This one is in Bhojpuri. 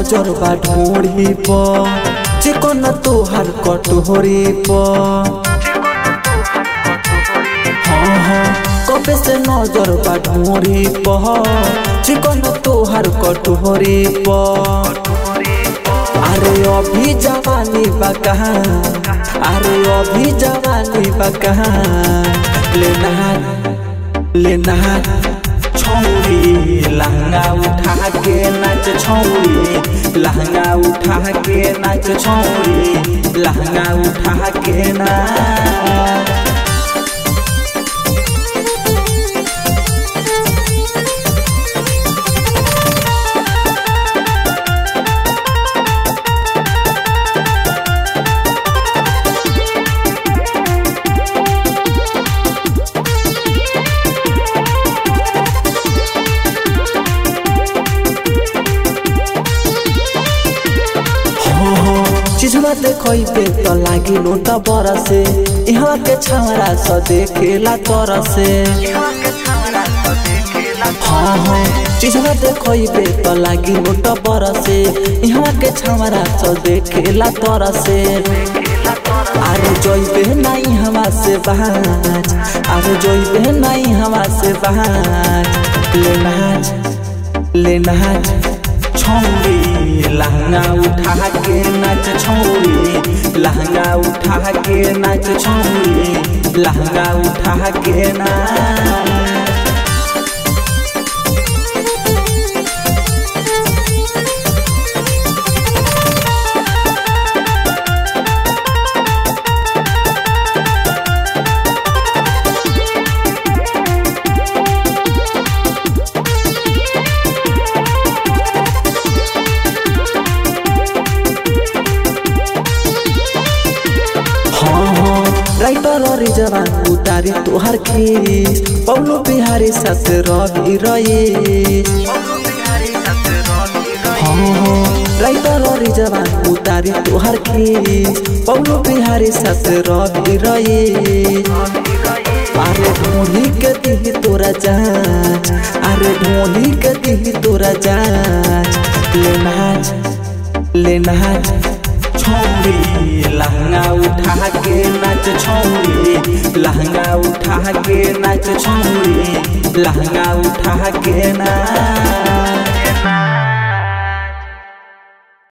नजर बा ढोड़ी प चिकन तोहर कटोरी प हाँ हाँ कबे से नजर बा ढोड़ी प चिकन तोहर कटोरी प अरे अभी जवानी बा कहाँ अरे अभी जवानी बा कहाँ ले नहा ले नहा छौरी लहंगा उठा के नाच छौरी लहंगा उठा के नाच छौरी लहंगा उठा के नाच चिझवा देखैबे त लागि नोट बरसे यहाँ के छावरा स देखेला तरसे हाँ हाँ चिझवा देखैबे त लागि नोट बरसे यहाँ के छावरा स देखेला तरसे अरे जइबे नहीं हवा से बाज अरे जइबे नहीं हवा से बाज ले नाच ले नाच छौरी लहंगा उठा के नाच छौरी लहंगा उठा के नाच छौरी लहंगा उठा के नाच राइटर जवान उतारी तोहर खीस पौलो बिहारी साथ रवि रहे राइटर जवान उतारी तोहर खीस पौलो बिहारी साथ रवि रहे अरे ढोली के दी तोरा जाच अरे ढोली के दी तोरा जाच ले नाच ले नाच छौरी लहंगा उठा के नाच छौरी लहंगा उठा के नाच छौरी लहंगा उठा के नाच